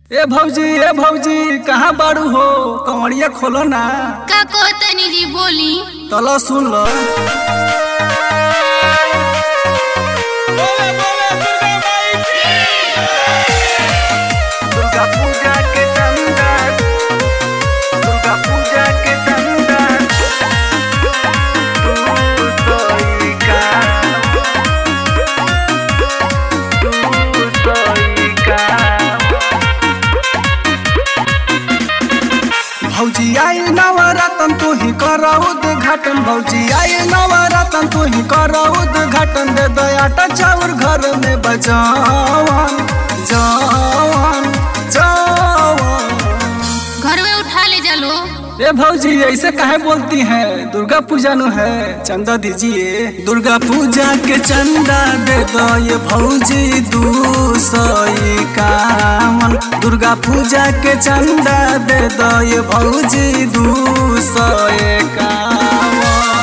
ए भौजी ए भौजी कहाँ बाड़ू हो कमरिया खोलो ना का कहतनी जी बोली तलो सुन लो दुर्गा पूजा के चंदा दुर्गा पूजा के चंदा तू सोई का तू सोई का भौजी आई नवरतन तू ही करो उद्घाटन भौजी आई नवरतन तू ही करो उद्घाटन दे दयाटा चाउर घर में बजावन जवान जवान घर में उठा ले चलो ए भौजी ऐसे काहे बोलती हैं दुर्गा पूजा नु है चंदा दीजिए दुर्गा पूजा के चंदा दे दो ये भौजी दू सौ इक्यावन दुर्गा पूजा के चंदा दे दो ये भौजी दू सौ इक्यावन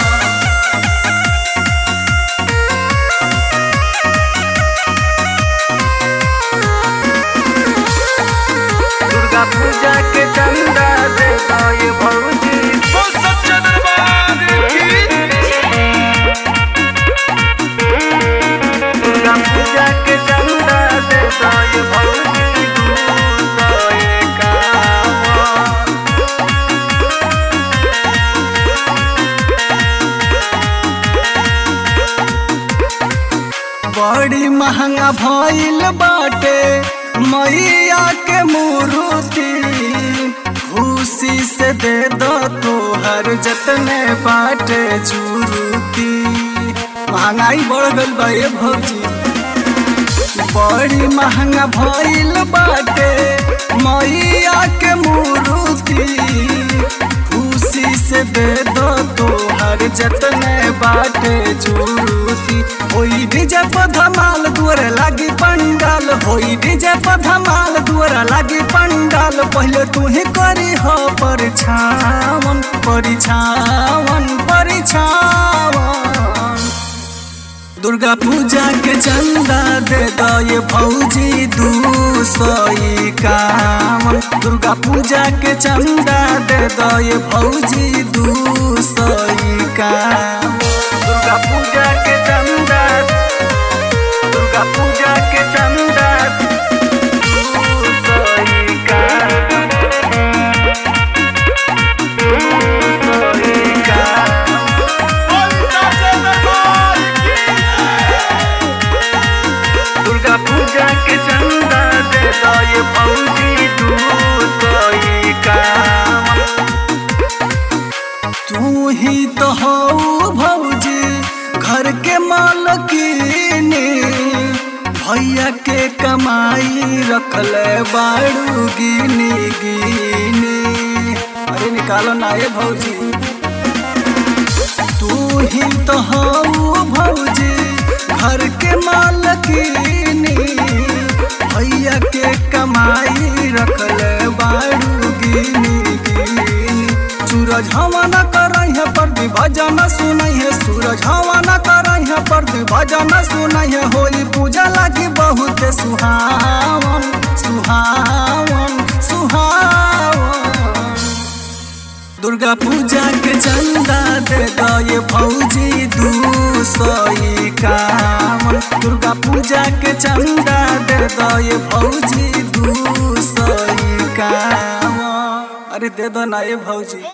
दुर्गा पूजा के चंदा दे दो ये भौजी दुर्गा पूजा के चंदा दे दो ये भौजी दू सौ इक्यावन बड़ी महंगा भइल बाटे मैया के मूर्ति खुशी से दे दो तोहर जतने बाटे जुरुती महंगाई बढ़ गइल बा ए भौजी बड़ी महंगा भइल बाटे मैया के मूर्ति खुशी से दे दो तोहर जतने बाटे जुरुती होई डीजे पर धमाल दुआर लागी पंडाल होई डीजे पर धमाल दुआर लागी पंडाल पहले तू ही करी हो परिछावन परिछावन परिछावन दुर्गा पूजा के चंदा दे दो ये भौजी दू सौ इक्यावन दुर्गा पूजा के चंदा दे दो ये भौजी दू सौ इक्यावन दुर्गा पूजा के चंदा दुर्गा पूजा के चंदा दू सौ इक्यावन दू सौ इक्यावन दुर्गा पूजा के चंदा दे दो ये भौजी दू सौ इक्यावन तू ही तो हो भौजी घर के मालकिनी भैया के कमाई रखले बाड़ू गिनी गिनी अरे निकालो ना ये भौजी तू ही तो हो भौजी घर के मालकिनी भैया के कमाई रखले बाड़ू गिनी गिनी सूरज हवा न करई है पर भजन सुनई है सूरज हवा न करई है पर भजन सुनई है होई पूजा लागी बहुत सुहावन सुहावन सुहावन दुर्गा पूजा के चंदा दे दो ये भौजी दू सौ इक्यावन दुर्गा पूजा के चंदा दे दो ये भौजी दू सौ इक्यावन अरे दे दो ना ये भौजी